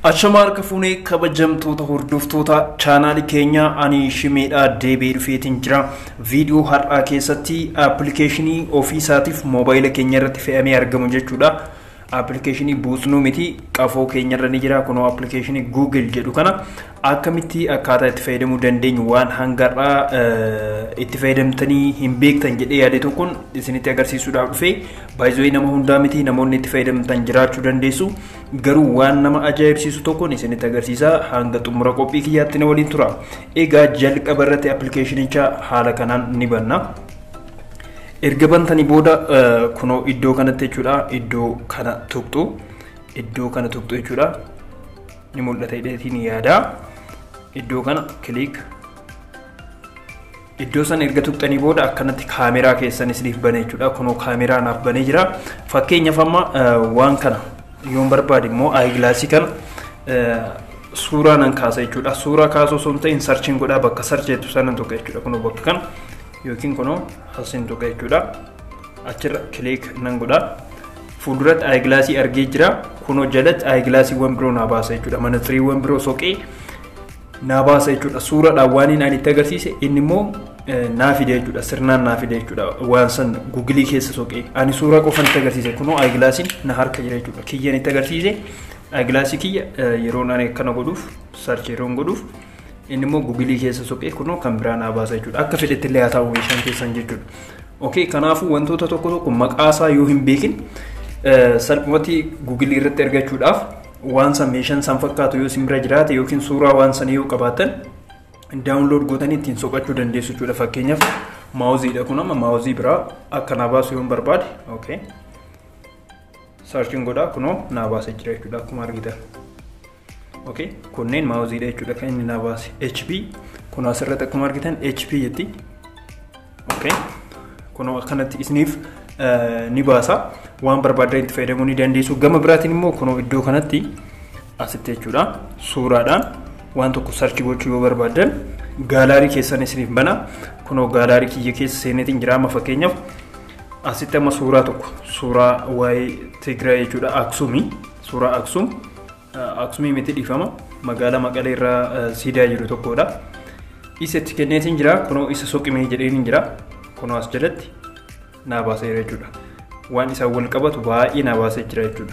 Achama harka fuunee kabajamtoota hordoftoota chaanaalii keenyaa ani shimeedhaa deebi'ee dhufeetiin jira. Viidiyoo har'aa keessatti aappilikeeshinii ofii isaatiif moobaayila keenya irratti fe'amee argamu jechuudha. Aappilikeeshinii buusnuu miti qafoo keenya irra ni jira. Kunoo aappilikeeshinii Google jedhu kana akkamitti akkaataa itti fayyadamuu dandeenyu waan hangarraa itti fayyadamtanii hin beektan jedhee yaade tokkoon isinitti agarsiisuudhaaf dhufee baay'ee nama hundaa miti namoonni itti fayyadamtan jiraachuu dandeessu. Garuu waan nama ajaa'ibsiisu tokkoon isinitti agarsiisa hanga xumura qophii kiyyaatti na waliin tura. Egaa jalqaba irratti aappilikeeshinicha haala kanaan ni banna. Erga bantanii booda kunoo iddoo kanatti jechuudha. Iddoo kana tuqxu. Iddoo kana tuqxu jechuudha. Ni mul'ata hidheetiin yaada. Iddoo kana kiliik. Iddoo sana erga tuqxanii booda akkanatti kaameraa keessan isiniif bane jechuudha. Kunoo kaameraa naaf banee jira. Fakkeenyaaf amma waan kana yoon barbaade immoo aayigilaasii kana suuraa nan kaasa jechuudha. Suuraa kaasuu osoo hin ta'in sarchiin godhaa bakka sarcheetu sana tuqa jechuudha. Kunoo bakka kana yookiin kunoo asiin tuqa jechuudha. Achirra kiliik nan godhaa. Fuulduratti aayigilaasii argee jira. Kunoo jalatti aayigilaasiiwwan biroo naa baasa jechuudha. Manatiriiwwan biroo soqee naa baasa jechuudha. Suuraadhaan waan ani itti agarsiise inni immoo naa fide jechuudha. Sirnaan naa fide jechuudha. Waan san gugilii keessa soqee. Ani suuraa qofan itti agarsiise. Kunoo aayigilaasiin na harka jira jechuudha. Kiyyaan itti agarsiise. Aayigilaasii kiyya yeroon ani akkana godhuuf sarchi yeroon godhuuf inni immoo gugilii keessa soqee kunoo kan biraa naa baasa jechuudha. Akka fedhetti illee haa ta'u meeshaan keessan jechuudha. Okay, kanaafuu wantoota tokko tokko maqaasaa yoo hin beekin salphumatti gugilii irratti argachuudhaaf waan san meeshaan san fakkaatu yoo isin bira jiraate yookiin suuraa waan san yoo qabaatan daawunlood gootanii ittiin soqachuu dandeessu jechuudha. Fakkeenyaaf maawuziidha kun amma maawuzii biraa akka naa baasu yoo barbaade okay. Saarchiin godhaa kunoo naa baasee jira jechuudha akkuma argitan. Okay. Kunneen maawuziidha jechuudha kan inni naa baase. HP kun asirratti akkuma argitan HP jetti. Okay. Kunoo akkanatti isiniif ni baasa. Waan barbaadan itti fayyadamuu ni dandeessu. Gama biraatiin immoo kunoo iddoo kanatti asitti jechuudha. Suuraadhaan waan tokko sarchi gochuu yoo barbaadan gaalaarii keessan isiniif bana. Kunoo gaalaarii kiyya keessa seeneetiin jira amma fakkeenyaaf asitti amma suuraa tokko suuraa waa'ee Tigraay jechuudha Aksumii suuraa Aksum Aksumii miti dhiifama magaalaa Maqalee irraa siidaa jiru tokkodha. Isa itti kenneetiin jira kunoo isa soqimee jedheen jira kunoo as jalatti naa baasee jechuudha. Waan isaan wal qabatu baay'ee naa baasee jira jechuudha.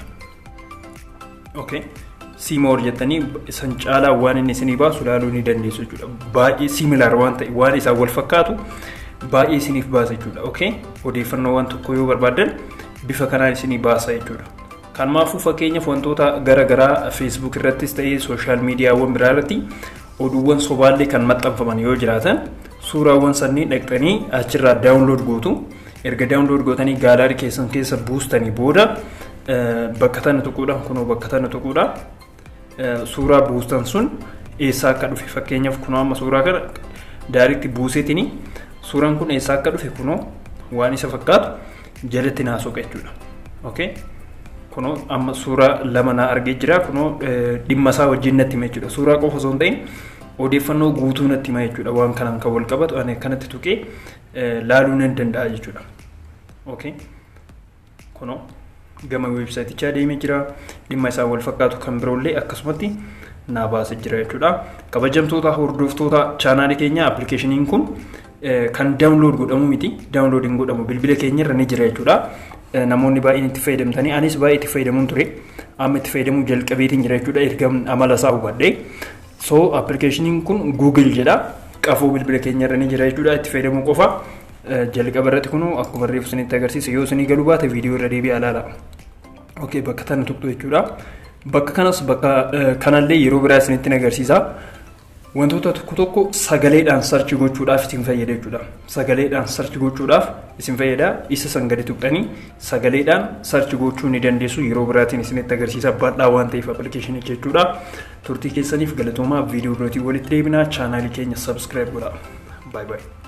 Okay. Siimoor jettanii isan caalaa waan inni isinii baasu ilaaluu ni dandeessu jechuudha. Baay'ee similaar waan ta'e waan isaan wal fakkaatu baay'ee isiniif baasa jechuudha. Okay. Odeeffannoo waan tokko yoo barbaadan bifa kanaan isinii baasa jechuudha. Kanaafuu fakkeenyaaf wantoota garaagaraa feesbuuk irrattis ta'ee sooshaal miidiyaawwan biraa irratti oduuwwan sobaallee kan maxxanfaman yoo jiraatan suuraawwan sanniin dhaqxanii achirraa daawunlood gootu. Erga daawunlood gootanii gaalaarii keessan keessa buustanii booda bakka tana tuquudha kunoo bakka tana tuquudha. Suuraa buustan sun eessaa akka dhufe fakkeenyaaf kunoo amma suuraa kana daariitti buuseetini suuraan kun eessaa akka dhufe kunoo waan isa fakkaatu jalatti naa soqa jechuudha. Okay. kunoo amma suuraa lama naa argee jira kunoo dhimma isaa wajjin natti hima jechuudha suuraa qofa osoo hin ta'in odeeffannoo guutuu natti hima jechuudha waan kanaan kan wal qabatu ani kanatti tuqee laaluu nan danda'a jechuudha. Okay. Kunoo gama weebsaayitichaa deemee jira dhimma isaa wal fakkaatu kan biroollee akkasumatti naa baasee jira jechuudha. Kabajamtoota hordoftoota chaanaalii keenya aappilikeeshiniin kun kan daawunlood godhamu miti daawunlood hin godhamu bilbila keenya irra ni jira jechuudha. namoonni baay'een itti fayyadamtanii anis baay'ee itti fayyadamuun ture amma itti fayyadamuu jalqabeetiin jira jechuudha erga amala isaa hubadhee so aappilikeeshiniin kun google jedha qafoo bilbila keenya irra ni jira jechuudha itti fayyadamuu qofa jalqaba irratti kun akkuma reefu isinitti agarsiisa yoo isinii galuu baate viidiyoo irra deebi'aa ilaala. Ok bakka tana tuqxu jechuudha. Bakka kanas bakka kanallee yeroo biraa isinitti agarsiisa. Wantoota tokko tokko sagaleedhaan sarchi gochuudhaaf isin fayyada jechuudha. Sagaleedhaan sarchi gochuudhaaf isin fayyada. Isa san gadi tuqxanii sagaleedhaan sarchi gochuu ni dandeessu. Yeroo biraatiin isinitti agarsiisa bal'aa waan ta'eef appilikeeshinii jechuudha. Turtii keessaniif galatoomaa viidiyoo birootii walitti deebinaa chaanaalii keenya sabskiraayib godhaa. Baay baay.